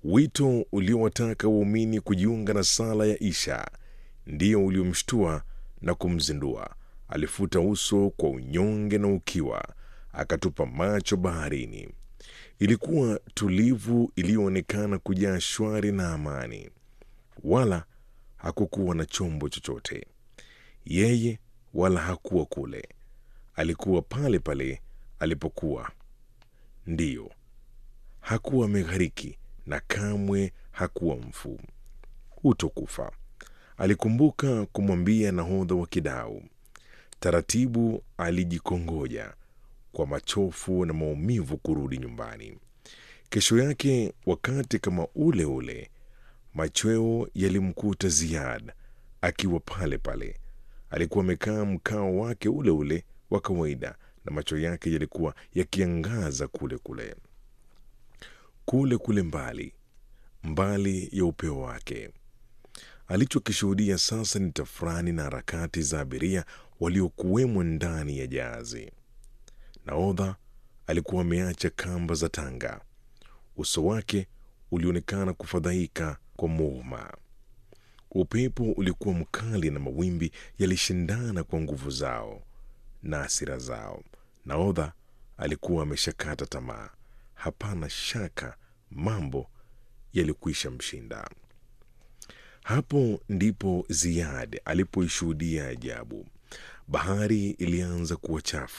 Wito uliowataka waumini kujiunga na sala ya Isha ndio uliomshtua na kumzindua. Alifuta uso kwa unyonge na ukiwa, akatupa macho baharini. Ilikuwa tulivu, iliyoonekana kujaa shwari na amani, wala hakukuwa na chombo chochote. Yeye wala hakuwa kule, alikuwa pale pale alipokuwa. Ndiyo, hakuwa ameghariki na kamwe hakuwa mfu. Hutokufa, alikumbuka kumwambia nahodha wa kidau. Taratibu alijikongoja kwa machofu na maumivu kurudi nyumbani. Kesho yake wakati kama ule ule, machweo yalimkuta Ziad akiwa pale pale. Alikuwa amekaa mkao wake ule ule wa kawaida, na macho yake yalikuwa yakiangaza kule kule kule kule mbali mbali ya upeo wake. Alichokishuhudia sasa ni tafrani na harakati za abiria waliokuwemo ndani ya jahazi. Nahodha alikuwa ameacha kamba za tanga. Uso wake ulionekana kufadhaika kwa muhuma. Upepo ulikuwa mkali na mawimbi yalishindana kwa nguvu zao na hasira zao. Nahodha alikuwa ameshakata tamaa. Hapana shaka mambo yalikwisha mshinda. Hapo ndipo Ziad alipoishuhudia ajabu. Bahari ilianza kuwa chafu.